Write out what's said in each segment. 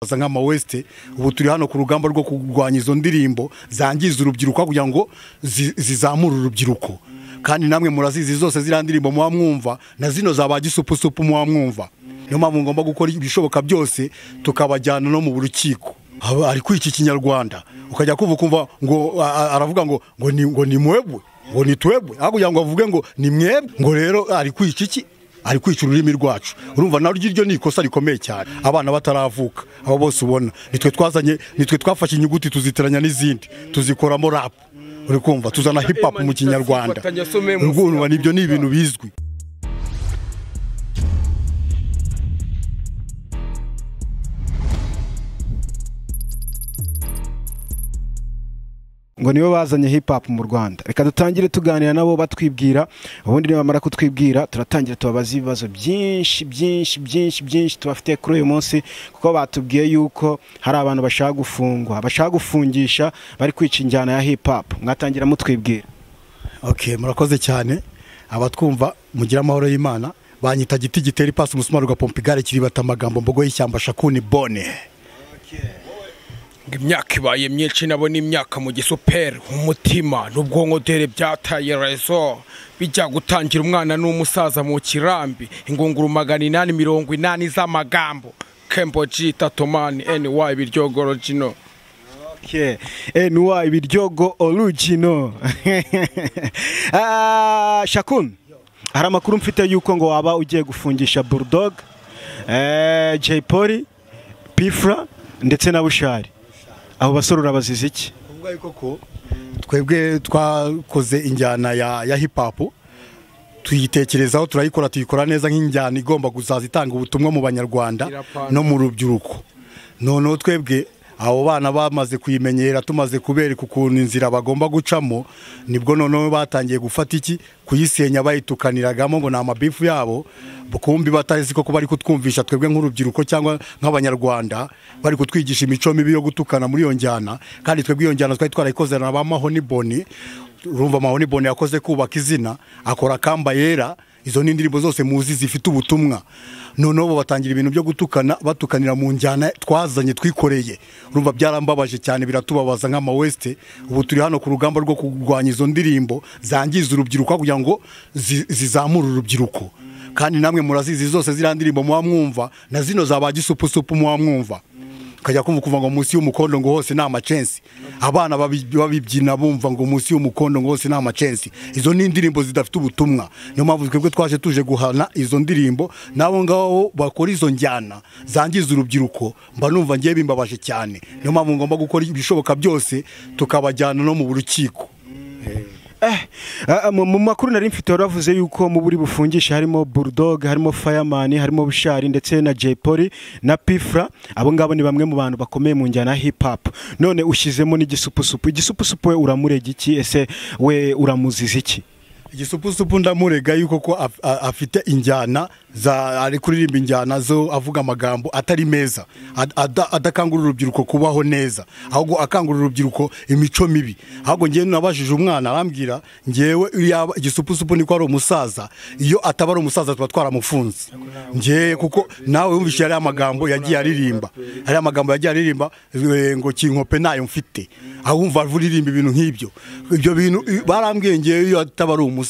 basa nk'amawesite ubu turi hano ku rugamba rwo kurwanya izo ndirimbo zangiza urubyiruko kugira ngo zi- zizamure urubyiruko kandi namwe murazizi zose ziriya ndirimbo muba mwumva na zino zaba gisupusupu muba mwumva niyo mpamvu ngomba gukora ibishoboka byose tukabajyana no mu rukiko Aba- ari kwica ikinyarwanda ukajya kuva ukumva ngo a- a- aravuga ngo ngo ni ngo ni mwebwe ngo ni twebwe aho kugira ngo avuge ngo ni mwebwe ngo rero ari kwica iki ari kwica ururimi rwacu urumva nawe iryo ni ikosa rikomeye cyane abana bataravuka abo bose ubona nitwe twazanye nitwe twafashe inyuguti tuziteranya n'izindi tuzikoramo rapu uri kumva tuzana hip hop mu kinyarwanda urumva nibyo ni ibintu bizwi ngo nibo bazanye hip hop mu Rwanda reka dutangire tuganira nabo batwibwira ubundi nibamara kutwibwira turatangira tubabaza ibibazo byinshi byinshi byinshi byinshi tubafitiye kuri uyu munsi kuko batubwiye yuko hari abantu bashaka gufungwa bashaka gufungisha bari kwica injyana ya hip hop mwatangira mutwibwira ok murakoze cyane abatwumva mugira amahoro y'imana banyita giti gitera ipasi umusumari ugapompa igare kiribata amagambo mbogo y'ishyamba shakuni bone ngo imyaka ibaye myinshi nabona imyaka mu gisuperi umutima n'ubwonko dore byataye rezo bijya gutangira umwana n'umusaza mu kirambi ingunguru magana inani mirongo inani z'amagambo kemboji tatomani ny biryogoro jino Okay. NY biryogo original. Ah, Shakun. Hari amakuru mfite yuko ngo waba ugiye gufungisha Bulldog, eh, Jay Polly, Pifra ndetse na Bushari. Abo basore urabaziza iki? ubwayo koko twebwe twakoze injyana ya ya hip hop tuyitekerezaho turayikora tuyikora neza nk'injyana igomba kuzaza itanga ubutumwa mu banyarwanda Irapana. no mu rubyiruko noneho twebwe abo bana bamaze kuyimenyera tumaze kubereka ukuntu inzira bagomba gucamo nibwo noneho batangiye gufata iki kuyisenya bayitukaniragamo ngo ni amabifu yabo kumbi batazi koko bari kutwumvisha twebwe nk'urubyiruko cyangwa nk'abanyarwanda bari kutwigisha imico mibi yo gutukana muri iyo njyana kandi twebwe iyo njyana twari twarayikoze na ba mahoni boni urumva mahoni boni yakoze kubaka izina akora kamba yera izo ni indirimbo zose muzi zifite ubutumwa noneho bo batangira ibintu byo gutukana batukanira mu njyana twazanye twikoreye urumva byarambabaje cyane biratubabaza nk'amawesite ubu turi hano ku rugamba rwo kurwanya izo ndirimbo zangiza urubyiruko kugira ngo zi- zizamure urubyiruko kandi namwe murazizi zose ziriya ndirimbo muba mwumva na zino zaba gisupusupu muba mwumva ukajya kumva kuva ngo munsi y'umukondo ngo hose ni amacensi abana babi- babibyina bumva ngo munsi y'umukondo ngo hose ni amacensi izo ni indirimbo zidafite ubutumwa niyo mpamvu twebwe twaje tuje guhana izo ndirimbo n'abo ngabo bakora izo njyana zangiza urubyiruko mba numva ngiye bimbabaje cyane niyo mpamvu ngomba gukora ibishoboka byose tukabajyana no mu rukiko Eh, ah, mu mu makuru nari mfite waravuze yuko mu buri bufungisha harimo Bulldog, harimo Fireman, harimo Bushari ndetse na Jay Polly na Pifra. Abo ngabo ni bamwe mu bantu bakomeye mu njyana ya hip hop. None ushyizemo n'igisupusupu. Igisupusupu we uramurega iki? Ese we uramuziza iki? igisupusupu ndamurega yuko ko af- a- afite injyana za ari kuririmba injyana zo avuga amagambo atari meza ad- ada- adakangurira urubyiruko kubaho neza ahubwo akangurira urubyiruko imico mibi ahubwo ngewe nabajije umwana arambwira ngewe yaba igisupusupu niko ari umusaza iyo ataba ari umusaza tuba twaramufunze ngewe kuko nawe wumvise yari amagambo yagiye aririmba hari amagambo yagiye aririmba eh, ngo kinkope nayo mfite aho wumva aririmba ibintu nk'ibyo ibyo bintu i- barambwiye ngewe iyo ataba ari umusaza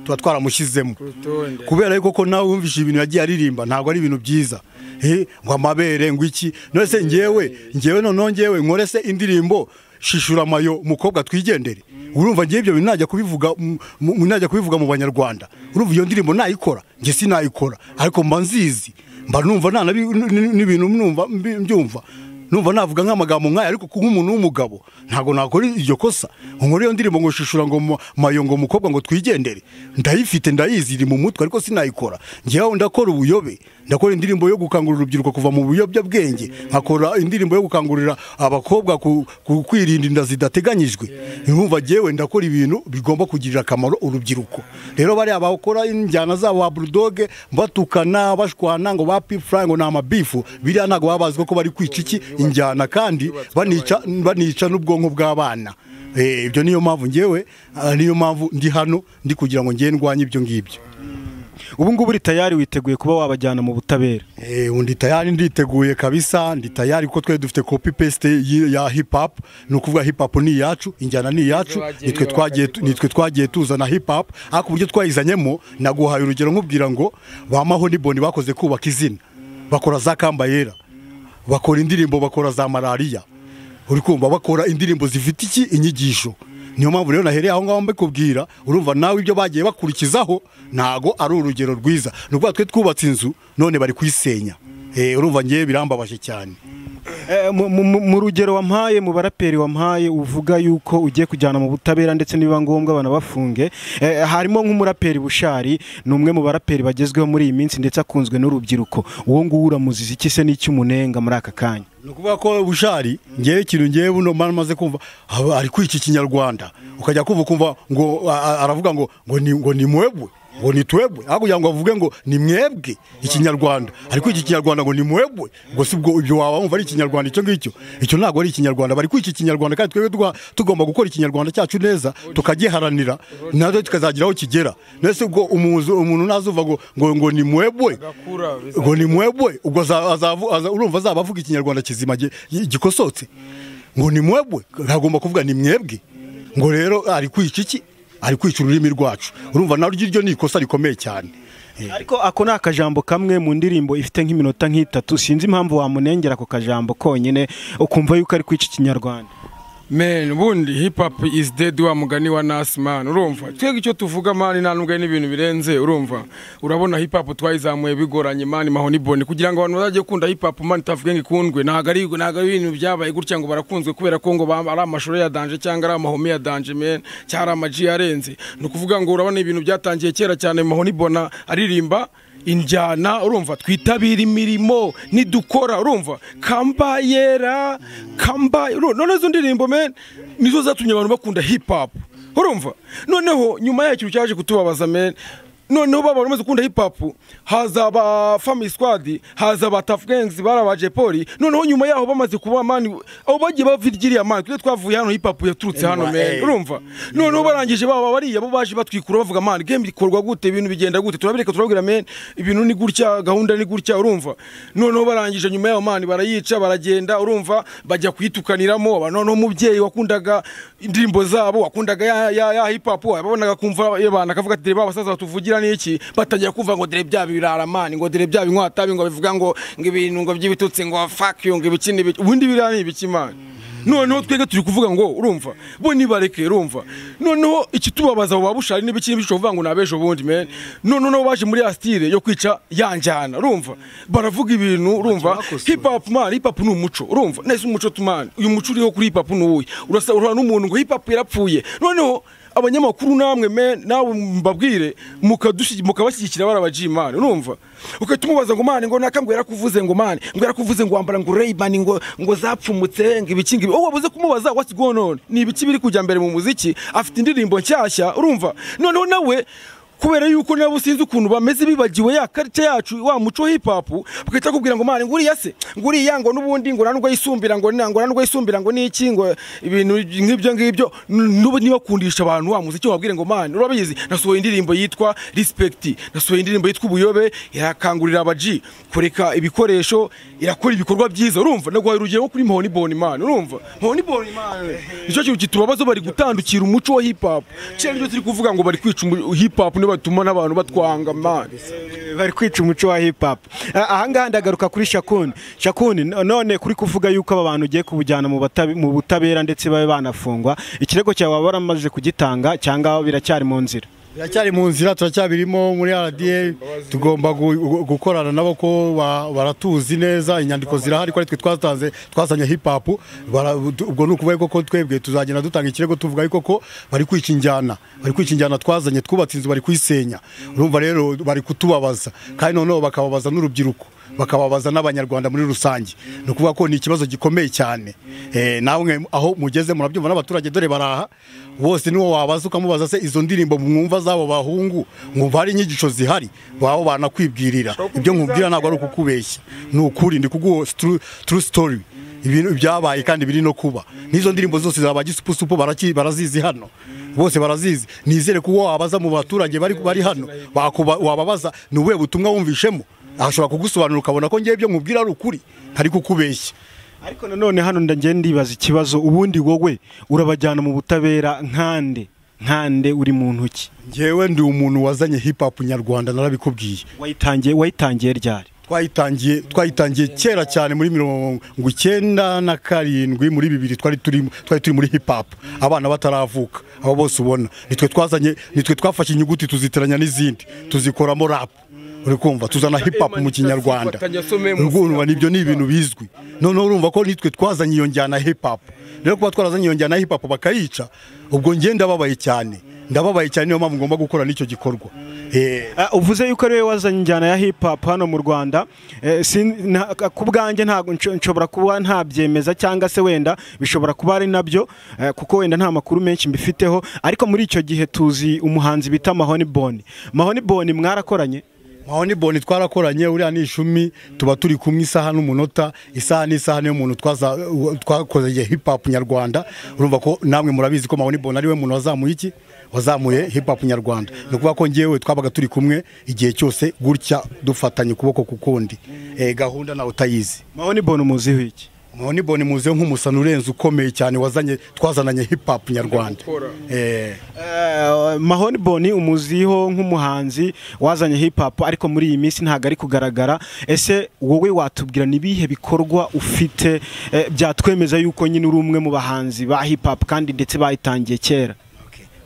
tuba twaramushyizemo rutonde. kubera yuko ko nawe wumvise ibintu yagiye aririmba ntabwo ari ibintu byiza Eh, ngo amabere ngo iki none se ngewe ngewe noneho ngewe nkore se indirimbo shishura amayo mukobwa twigendere urumva ngewe ibyo bintu najya kubivuga mu- mu- najya kubivuga mu banyarwanda urumva iyo ndirimbo nayikora njye sinayikora ariko mba nzizi mba numva nta na bi- n- n- n'ibintu numva mbi- mbyumva numva navuga nk'amagambo nk'aya ariko nk'umuntu w'umugabo ntabwo nakora iryo kosa nkora iyo ndirimbo ngo shishura ngo mu- mayo ngo mukobwa ngo twigendere ndayifite ndayizi iri mu mutwe ariko sinayikora ngewe ndakora ubuyobe ndakora indirimbo yo gukangurira urubyiruko kuva mu buyobyabwenge nkakora indirimbo yo gukangurira abakobwa ku, ku kwirinda inda zidateganyijwe nkumva ngewe ndakora ibintu bigomba kugirira akamaro urubyiruko rero bariya bakora injyana zabo ba burudoge batukana bashwana ngo ba pipfura ngo ni amabifu biriya ntabwo baba bazi ko bari kwica iki injyana kandi banica banica n'ubwonko bw'abana Eh, ibyo niyo mpamvu ngewe ah, niyo mpamvu ndi hano ndi kugira ngo ngewe ndwanye ibyo ngibyo ubu ngubu uri tayari witeguye kuba wabajyana mu butabera Eh, undi tayari nditeguye kabisa ndi tayari kuko twe dufite copy paste y- ya hip hop ni ukuvuga hip hop ni iyacu injyana ni iyacu bagiye nitwe biba twagiye bakabikora. nitwe twagiye tuzana hip hop ariko uburyo twayizanyemo naguhaye urugero nkubwira ngo bamaho ni boni bakoze kubaka izina bakora za kamba yera bakora indirimbo bakora za malariya uri kumva bakora indirimbo zifite iki inyigisho niyo mpamvu rero nahereye aho ngaho mbikubwira urumva nawe ibyo bagiye bakurikizaho ntago ari urugero rwiza ni ukuvuga twe twubatse inzu none bari kuyisenya Eh, urumva ngewe birambabaje cyane Eh, mu- mu mu- mu rugero wampaye mu baraperi wampaye uvuga yuko ugiye kujyana mu butabera ndetse nibiba ngombwa banabafunge eh, harimo nk'umuraperi bushari ni umwe mu baraperi bagezweho muri iyi minsi ndetse akunzwe n'urubyiruko uwo nguwo uramuzizi iki se n'icyo umunenga muri aka kanya ni ukuvuga ko bushari ngewe ikintu ngewe buno mara maze kumva aba ari kwica ikinyarwanda ukajya kumva kumva ngo a- a- aravuga ngo ngo ni ngo ni mwebwe ngo ni twebwe aho kugira ngo avuge ngo ni mwebwe ikinyarwanda ari kwica ikinyarwanda ngo ni mwebwe ngo si ubwo ibyo waba wumva ari ikinyarwanda icyo ngicyo icyo ntabwo ari ikinyarwanda bari kwica ikinyarwanda kandi twebwe twa- tugomba gukora ikinyarwanda cyacu neza tukagiharanira natwe tukazagira aho kigera mbese ubwo umuzu- umuntu nazuva ngo ngo ngo ni mwebwe Agakura, bizagenda. ngo ni mwebwe ubwo aza- azavu- aza- urumva azaba avuga ikinyarwanda kizima gi- gikosotse ngo ni mwebwe ntagomba kuvuga ni mwebwe ngo rero ari kwica iki ari kwica ururimi rwacu urumva naryo iryo ni ikosa rikomeye cyane ariko ako ni akajambo kamwe mu ndirimbo ifite nk'iminota nk'itatu sinzi impamvu wamunengera ako kajambo konyine ukumva yuko ari kwica ikinyarwanda Men, ubundi hip hop is dead wa mugani wa Nas man urumva twebwe icyo tuvuga mani ntanubwe n'ibintu birenze urumva urabona hip hop twayizamuye bigoranye mani mahoni boni kugira ngo abantu bazajye gukunda hip hop mani tavuge ngo ikundwe ntago ari ntago ari ibintu byabaye gutya ngo barakunzwe kubera ko ngo ba- ari amashuri ya danje cyangwa ari amahome ya danje men cyangwa ari amaji yarenze ni ukuvuga ngo urabona ibintu byatangiye kera cyane mahoni bona aririmba injyana urumva twitabira imirimo nidukora urumva kamba yera kamba uru- none izo ndirimbo men nizo zatumye abantu bakunda hip hop urumva noneho nyuma y'icyo cyaje kutubabaza men noneho baba bamaze gukunda hip hop haza aba family squad haza aba tough gangs bari aba jepoli noneho nyuma yaho bamaze kuba mani abo bagiye bavirgiriya mani twe twavuye hano hip hop yaturutse hano Anyway, men eh. urumva urumva noneho barangije baba bariya bo baje batwikura bavuga man game ikorwa gute ibintu bigenda gute turabireka turabwira men ibintu ni gutya gahunda ni gutya urumva noneho barangije nyuma yaho man barayica baragenda urumva bajya kuyitukaniramo Ba- noneho umubyeyi wakundaga indirimbo zabo wakundaga ya, ya, ya hip hop yababonaga kumva yabana akavuga ati "Dere ba basaza batuvugira ni iki batangira kumva ngo dore bya birara man ngo dore bya binkwatabi ngo bivuga ngo ngo ibintu ngo by'ibitutsi ngo fuck you ngo ibikini ibiki." ubundi biriya ni ibiki man noneho twebwe turi kuvuga ngo urumva bo nibareke urumva noneho ikitubabaza abo babushari n'ibikiri bico kuvuga ngo nabejo bundi men noneho nabo baje muri ya style yo kwica yanjyana urumva baravuga ibintu urumva hip hop man hip hop ni umuco urumva nese umuco tumani uyu muco uriho kuri hip hop ni uwuhe urasa urana n'umuntu ngo hip hop yarapfuye noneho abanyamakuru namwe men nawe mbabwire mukadushi- mukabashyigikira bari abajimani urumva ugahita umubaza ngo mani ngo naka ngo yarakuvuze ngo mani ngo yarakuvuze ngo wambara ngo reybani ngo ngo zapfumutse ngo ibiki ngo ibi- wowe wabuze kumubaza what's going on ni ibiki biri kujya mbere mu muziki afite indirimbo nshyashya urumva noneho nawe kubera yuko nabo sinzi ukuntu bameze bibagiwe ya karita yacu wa muco hip hop bagahita bakubwira ngo mani ngo uriya se ngo uriya ngo n'ubundi ngo nanubwo yisumbira ngo na- ngo nanubwo yisumbira ngo niki ngo ibintu nk'ibyo ngibyo n- n'ubu niba kundisha abantu wa muziki wabwire ngo mani urabizi nasohoye indirimbo yitwa respect nasohoye indirimbo yitwa ubuyobe irakangurira abaji kureka ibikoresho irakora ibikorwa byiza urumva naguhaye urugero kuri mahoni boni mani urumva mahoni boni mani nicyo kintu kitubabaza bari gutandukira umuco wa hip hop kera nibyo turi kuvuga ngo bari kwica umu- hip hop niyo batuma n'abantu batwanga mani Eh, bari kwica umuco wa hip hop Ah, ahangaha ndagaruka kuri shakuni shakuni no- none kuri kuvuga yuko aba bantu ugiye kubujyana mu batabe- mu butabera ndetse babe banafungwa ikirego cyawe waba waramaze kugitanga cyangwa biracyari mu nzira biracyari mu nzira turacyabirimo muri rda tugomba gu- gu- gukorana nabo ko ba- baratuzi neza inyandiko zirahari ko ari twe twatanze twazanye hip hop bara- ubwo ni ukuvuga ko twebwe tuzagenda dutanga ikirego tuvuga ariko ko bari kwica injyana bari kwica injyana twazanye twubatse inzu bari kuyisenya urumva rero bari kutubabaza kandi noneho bakababaza n'urubyiruko bakababaza n'abanyarwanda muri rusange ni ukuvuga ko ni ikibazo gikomeye cyane Eh, namwe aho mugeze murabyumva n'abaturage dore baraha bose niwo wabaza ukamubaza se izo ndirimbo mwumva z'abo bahungu mwumva hari inyigisho zihari baba banakwibwirira ibyo nkubwira ntabwo ari ukukubeshya ni ukuri ndi kuguha tru- true story ibintu byabaye kandi biri no kuba n'izo ndirimbo zose za ba gisupusupu baraki- barazizi hano bose barazizi nizere ko uwo wabaza mu baturage bari bari hano bakuba- wababaza ni ubuhe butumwa wumvishemo ashobora kugusobanura ukabona ko ngewe ibyo nkubwira ari ukuri ntari kukubeshya ariko nanone hano ndagenda ndibaza ikibazo ubundi wowe urabajyana mu butabera nkande nkande uri mu ntoki ngewe ndi umuntu wazanye hip hop nyarwanda narabikubwiye wayitangiye wayitangiye ryari twayitangiye twayitangiye kera cyane muri mirongo icyenda na karindwi muri bibiri twari turi twari turi muri hip hop abana bataravuka abo bose ubona nitwe twazanye nitwe twafashe inyuguti tuziteranya n'izindi tuzikoramo rap uri kumva tuzana hip hop mu kinyarwanda urumva nibyo ni ibintu bizwi noneho urumva ko nitwe twazanye iyo njyana ya hip hop rero kuba twarazanye iyo njyana ya hip hop bakayica ubwo njye ndababaye cyane ndababaye cyane niyo mpamvu ngomba gukora n'icyo gikorwa Eh, Ah, uvuze yuko ariwe wazanye injyana ya hip hop hano mu Rwanda Eh, sin- nta- ku bwanjye ntabwo nco- nshobora kuba ntabyemeza cyangwa se wenda bishobora kuba ari nabyo eh, kuko wenda nta makuru menshi mbifiteho ariko muri icyo gihe tuzi umuhanzi bita Mahoni Boni Mahoni Boni mwarakoranye Mahoni Boni twarakoranye uriya ni ishumi tuba turi kumwe isaha n'umunota isaha n'isaha niyo muntu twaza twakoze hip hop nyarwanda urumva ko namwe murabizi ko Mahoni Boni ariwe muntu wazamuye iki wazamuye hip hop nyarwanda ni ukuvuga ko ngewe twabaga turi kumwe igihe cyose gutya dufatanye ukuboko ku kundi Eh, gahunda nawe utayizi Mahoni Boni umuziho iki Mahoni Boni muzeho nk'umusani urenze ukomeye cyane wazanye twazananye hip hop nyarwanda Gukora. Eh, Eh, Mahoni Boni umuziho nk'umuhanzi wazanye hip hop ariko muri iyi minsi ntabwo ari kugaragara ese wowe watubwira ni ibihe bikorwa ufite eh, byatwemeza yuko nyine uri umwe mu bahanzi ba hip hop kandi ndetse bayitangiye kera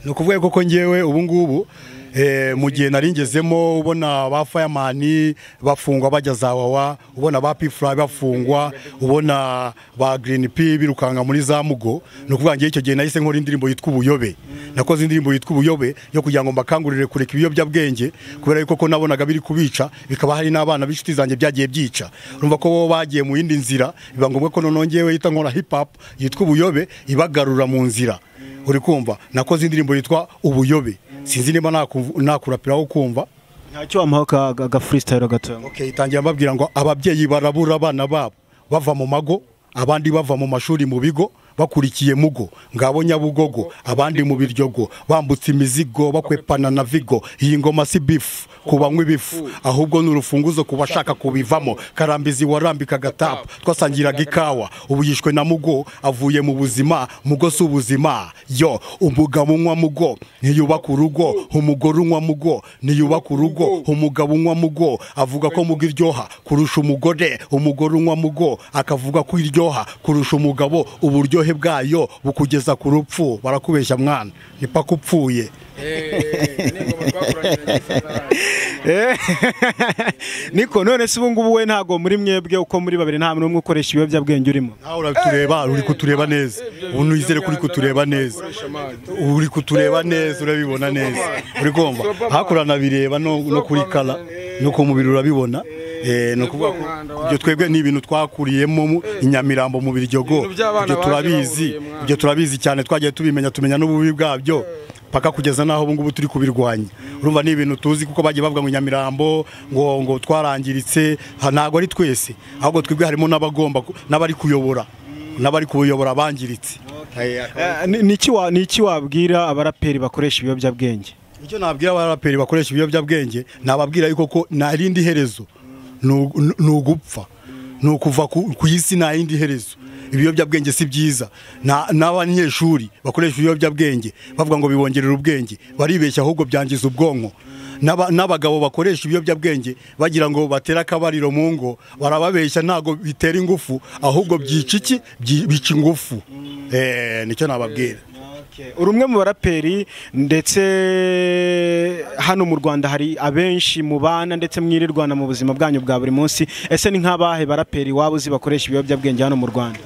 ni ukuvuga koko ngewe ubu ngubu eh, mu gihe nari ngezemo ubona ba fireman bafungwa bajya za wawa ubona ba pifura bafungwa ubona ba green p birukanka muri za mugo ni ukuvuga ngewe icyo gihe nahise nkora indirimbo yitwa ubuyobe nakoze indirimbo yitwa ubuyobe yo kugira ngo mbakangurire kureka ibiyobyabwenge kubera yuko ko nabonaga biri kubica bikaba hari n'abana b'inshuti zanjye byagiye byica urumva ko bo bagiye mu yindi nzira biba ngombwa ko noneho ngewe yita nkora hip hop yitwa ubuyobe ibagarura mu nzira uri kumva nakoze indirimbo yitwa ubuyobe sinzi niba naku- nakurapira aho kumva ntacyo wamuha ka- ka- ga freestyle gatongo okay itangira mbabwira ngo ababyeyi barabura abana babo bava mu mago abandi bava mu mashuri mu bigo bakurikiye mugo ngabo nyabugogo abandi mu biryogo bambutse imizigo bakwepana na vigo iyi ngoma si bifu ku banywa ibifu ahubwo ni urufunguzo ku bashaka kubivamo karambizi warambika agatapu twasangiraga ikawa ubu yishwe na mugo avuye mu buzima mugo si ubuzima yo umugabo unywa mugo ntiyubaka urugo umugore unywa mugo ntiyubaka urugo umugabo unywa mugo avuga ko mugo iryoha kurusha umugore umugore unywa mugo akavuga ko iryoha kurusha umugabo uburyohe bwayo bukugeza ku rupfu barakubeshya mwana nipaka upfuye niko none se ubungubu we ntabwo muri mwebwe uko muri babiri nta n'umwe ukoresha ibiyobyabwenge urimo nawe uratureba uri kutureba neza ubu nizere ko uri kutureba neza uri kutureba neza urabibona neza uri kumva hakurya nabireba no no kuri kara no ku mubiri urabibona Eh, ni ukuvuga ko ibyo twebwe ni ibintu twakuriyemo mu- i Nyamirambo mu Biryogo Ibintu by'abana ibyo turabizi baje bahuriye, ibyo turabizi cyane twagiye tubimenya tumenya n'ububi bwabyo paka kugeza n'aho ubu ngubu turi kubirwanya urumva ni ibintu tuzi kuko bagiye bavuga ngo nyamirambo ngo ngo twarangiritse ha- ntabwo ari twese ahubwo twebwe harimo n'abagomba ku- n'abari kuyobora n'abari kuyobora bangiritse Eh, ni- ni iki wa- ni iki wabwira abaraperi bakoresha ibiyobyabwenge icyo nabwira abaraperi bakoresha ibiyobyabwenge nababwira yuko ko nta rindi herezo ni u- ni- ni ugupfa ni ukuva ku ku isi nta rindi herezo ibiyobyabwenge si byiza Na- n'abanyeshuri bakoresha ibiyobyabwenge bavuga ngo bibongerera ubwenge baribeshya ahubwo byangiza ubwonko N'aba- n'abagabo bakoresha ibiyobyabwenge bagira ngo batere akabariro mu ngo barababeshya ntabwo bitera ingufu ahubwo byica iki Byi- bica ingufu Eh, nicyo nababwira uri umwe mu baraperi ndetse hano mu rwanda hari abenshi mubana ndetse mwirirwana mu buzima bwanyu bwa buri munsi ese ni nk'abahe baraperi waba uzi bakoresha ibiyobyabwenge hano mu rwanda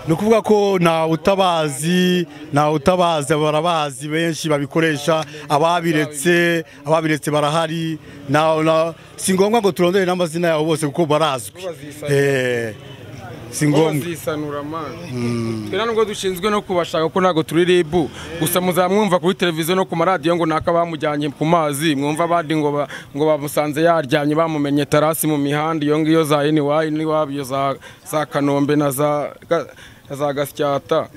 ni ukuvuga ko nta utabazi nta utabazi barabazi benshi babikoresha ababiretse ababiretse barahari na, na, si ngombwa ngo turondore n'amazina yabo bose kuko barazwi Eh, si ngo ngombwa bazisanura amazi twe nta nubwo dushinzwe no kubashaka ko ntabwo turi ribu gusa muzamwumva kuri televiziyo no ku maradiyo ngo naka bamujyanye ku mazi mwumva abandi ngo ba- ngo bamusanze yaryamye bamumenye tarasi mu mihanda iyo ngiyo za iniwayi n'iwabo iyo za za kanombe na za ga- na za gasyata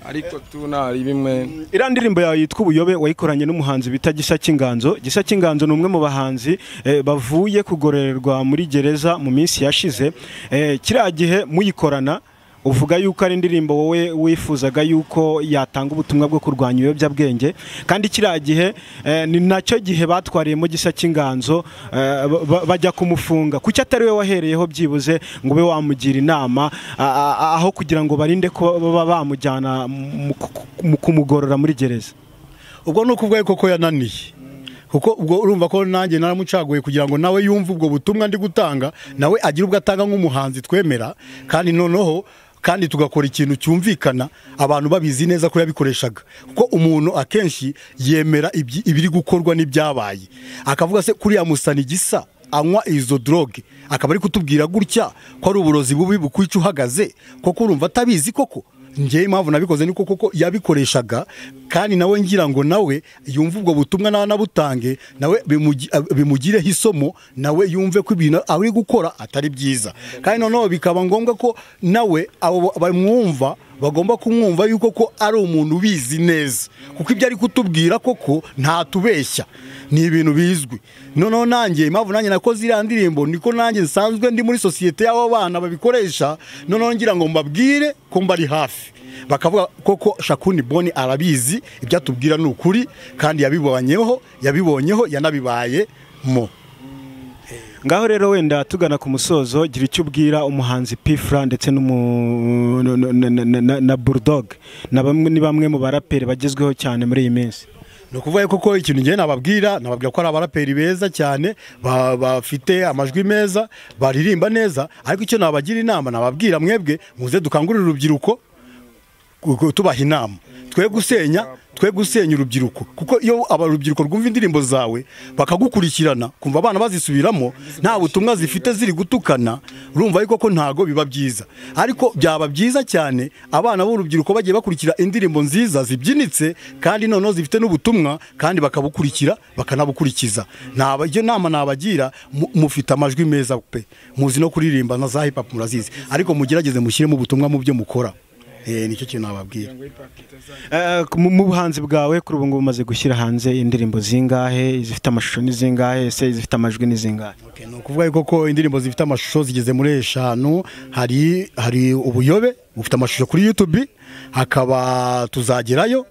ariko tu nari bimwe iriya ndirimbo yawe yitwa ubuyobe wayikoranye n'umuhanzi bita gisa cy'inganzo gisa cy'inganzo ni umwe mu bahanzi eh, bavuye kugororerwa muri gereza mu minsi yashize Eh, kiriya gihe muyikorana uvuga yuko ari indirimbo wowe wifuzaga yuko yatanga ubutumwa bwo kurwanya ibiyobyabwenge kandi kiriya gihe eh, ni nacyo gihe batwariyemo gisa cy'inganzo eh, ba- ba- bajya kumufunga kuki atari we wahereyeho byibuze ngo ube wamugira inama a- a- a- aho kugira ngo barinde ko baba bamujyana mu- ku- mu kumugorora muri gereza ubwo ni ukuvuga yuko ko yananiye kuko ubwo urumva ko nanjye naramucaguye kugira ngo nawe yumve ubwo butumwa ndi gutanga nawe agire ubwo atanga nk'umuhanzi twemera kandi noneho kandi tugakora ikintu cyumvikana abantu babizi neza ko yabikoreshaga kuko umuntu akenshi yemera ibyi- ibiri gukorwa n'ibyabaye akavuga se kuriya musani gisa anywa izo droge akaba ari kutubwira gutya ko ari uburozi bubi bukwica uhagaze koko urumva atabizi koko njyewe impamvu nabikoze ni koko ko yabikoreshaga kandi nawe ngira ngo nawe yumve ubwo butumwa nawe anabutange nawe bimugi- bimugireho isomo nawe yumve ko ibintu ari gukora atari byiza kandi noneho bikaba ngombwa ko nawe abo bamwumva bagomba kumwumva yuko ko ari umuntu ubizi neza kuko ibyo ari kutubwira koko ntatubeshya ni ibintu bizwi noneho nanjye impamvu nanjye nakoze iriya ndirimbo niko nanjye nsanzwe ndi muri sosiyete y'abo bana babikoresha noneho ngira ngo mbabwire ko mbari hafi bakavuga koko shakuni boni arabizi ibyo atubwira ni ukuri kandi yabibonyeho yabibonyeho yanabibayemo ngaho rero wenda tugana ku musozo gira icyo ubwira umuhanzi pifra ndetse n'umu- na- na- na- na- na- na bulldog na bamwe ni bamwe mu baraperi bagezweho cyane muri iyi minsi ni ukuvuga yuko koko ikintu ngewe nababwira nababwira ko ari abaraperi beza cyane ba- bafite amajwi meza baririmba neza ariko icyo nabagira inama nababwira mwebwe muze dukangurire urubyiruko ku- tubaha inama twe gusenya twe gusenya urubyiruko kuko iyo aba- urubyiruko rwumva indirimbo zawe bakagukurikirana kumva abana bazisubiramo nta butumwa zifite ziri gutukana urumva yuko ko ntago biba byiza ariko byaba byiza cyane abana b'urubyiruko bagiye bakurikira indirimbo nziza zibyinitse kandi noneho zifite n'ubutumwa kandi bakabukurikira bakanabukurikiza Naba- iyo nama nabagira mu- mufite amajwi meza pe muzi no kuririmba na za hip hop murazizi ariko mugerageze mushyiremo ubutumwa mu byo mukora Eh, nicyo kintu nababwira Eh, ku- mu mu buhanzi bwawe kuri ubu ngubu umaze gushyira hanze indirimbo zingahe izifite amashusho ni zingahe ese izifite amajwi ni zingahe Okay, ni ukuvuga yuko ko indirimbo zifite amashusho zigeze muri eshanu hari hari ubuyobe bufite amashusho kuri youtube hakaba tuzagerayo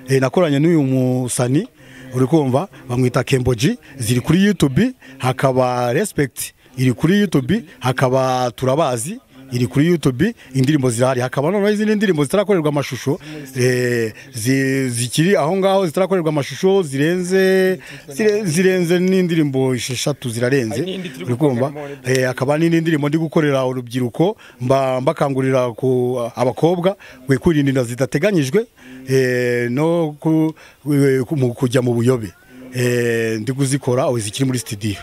eh, nakoranye n'uyu musani uri kumva bamwita kemboji ziri kuri youtube hakaba respect iri kuri youtube hakaba turabazi iri kuri youtube indirimbo zirahari hakaba noneho izindi ndirimbo zitarakorerwa amashusho eh, zi- zikiri aho ngaho zitarakorerwa amashusho zirenze zire- zirenze n'indirimbo esheshatu zirarenze Hari n'indi turi uri kumva gukorera mu Eh, hakaba n'indi ndirimbo ndi gukorera urubyiruko mba mbakangurira ku abakobwa kwe kwirinda inda zidateganyijwe eh, no ku- eh, ku- mu- kujya mu buyobe Eh, ndi kuzikora aho zikiri muri studio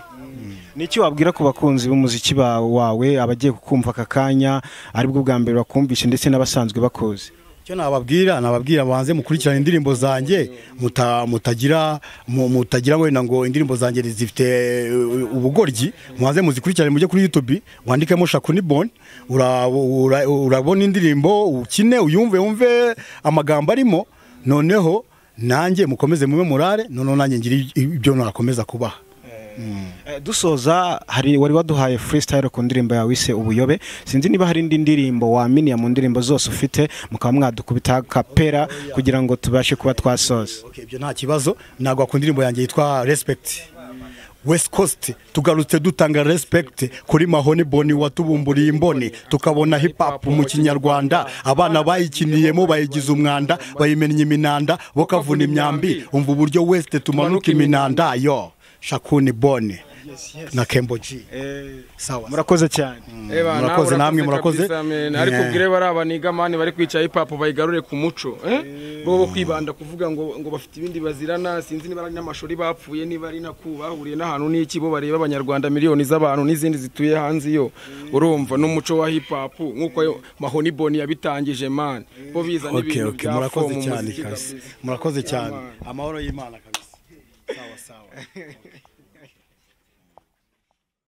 ni iki wabwira ku bakunzi b'umuziki ba- wawe abagiye kukumva aka kanya aribwo bwa mbere bakumvishe ndetse n'abasanzwe bakuzi icyo nababwira nababwira banze mukurikirana indirimbo zanjye muta- mutagira mu- mutagira wenda ngo indirimbo zanjye zifite eh, ubugoryi mubanze muzikurikirane mujye kuri youtube wandikemo shakuni boni ura- ura- urabona indirimbo ukine uyumve wumve amagambo arimo noneho nanjye mukomeze mube murare noneho nanjye ngira ibyo nakomeza kubaha Eh, dusoza hari wari waduhaye freestyle ku ndirimbo yawe ise ubuyobe sinzi niba hari indi ndirimbo waminiye mu ndirimbo zose ufite mukaba mwadukubita kapera kugira ngo tubashe kuba twasoza Okay, ibyo nta kibazo ntabwo wakunda indirimbo yanjye yitwa respect west coast tugarutse dutanga respect kuri mahoni boni watubumburiye imboni tukabona hip hop mu kinyarwanda abana bayikiniyemo bayigize umwanda bayimennye iminanda bo kavuna imyambi umva uburyo west tumanuka iminanda yo shakuni boni na kemboji Eh, sawa murakoze cyane Eba, nawe murakoze, namwe murakoze. kabisa, man. ariko Yeah. ubwire bari abaniga mani bari kwica hip hop bayigarure ku muco eh? bo bo kwibanda kuvuga ngo ngo bafite ibindi bazirana sinzi niba ari n'amashuri bapfuye niba ari naku bahuriye n'ahantu n'iki bo bareba abanyarwanda miliyoni z'abantu n'izindi zituye hanze iyo urumva n'umuco wa hip hop nk'uko ayo mahoni boni yabitangije mani bo biza okay n'ibintu okay bya fo murakoze mu cyane muziki kabisa kabisa. murakoze cyane Amen. amahoro y'imana kabisa sawa sawa